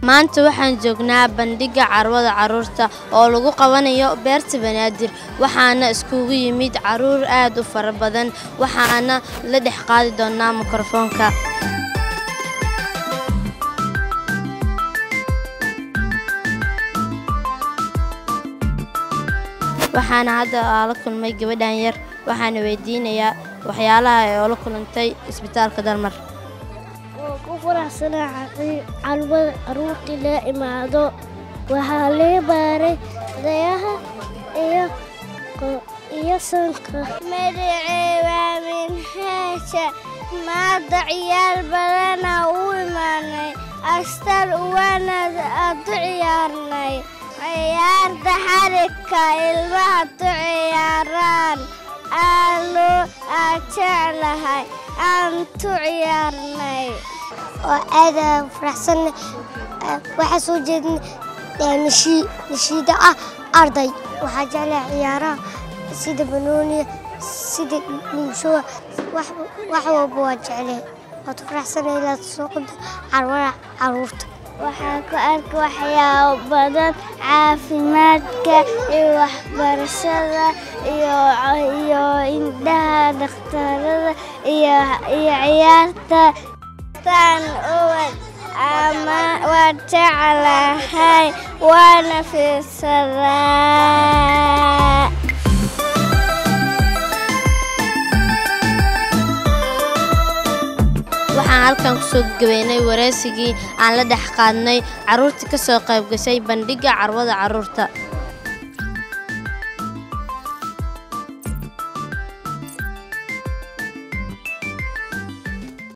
maanta waxaan joognaa bandhigga carwada carruurta oo lagu qabanayo beerta banaadir waxaana iskugu yimid carruur aad u fara badan waxaana la dhex qaadi doonaa mikrofoonka waxaana hadda la kulmay gabadhan yar waxaana weydiinayaa waxyaalaha ay oola kulantay isbitaalka dalmar waan ku faraxsanaa calwada caruurtii laa imaado waxaa lee baaray dayaha iyo iyo sanka magacee waa minhaasha maada ciyaar badana u imaanay astar uwaana adu ciyaarnay ciyaarta xarigka ilmaha tu ciyaaraan aalo aad jeclahay aan tu ciyaarnay oo aada faraxsanna waxaa soo jeedna nashiida ah arday waxaa jeclaha ciyaaraha sida banooniya sida dhuushowa wax walba waa jeclee waad faraxsana inaad soo qado carwada caruurta waxaa ku arka waxyaabo badan caafimaadka iyo waxbarashada iyo indhaha dhakhtarada iyo ciyaarta tan uwad ama waa jeclahay waana fiirsadaa waxaan halkan kusoo gabeynay wareysigii aan la dhex qaadnay carruurtii ka soo qayb gashay bandhigga carwada carruurta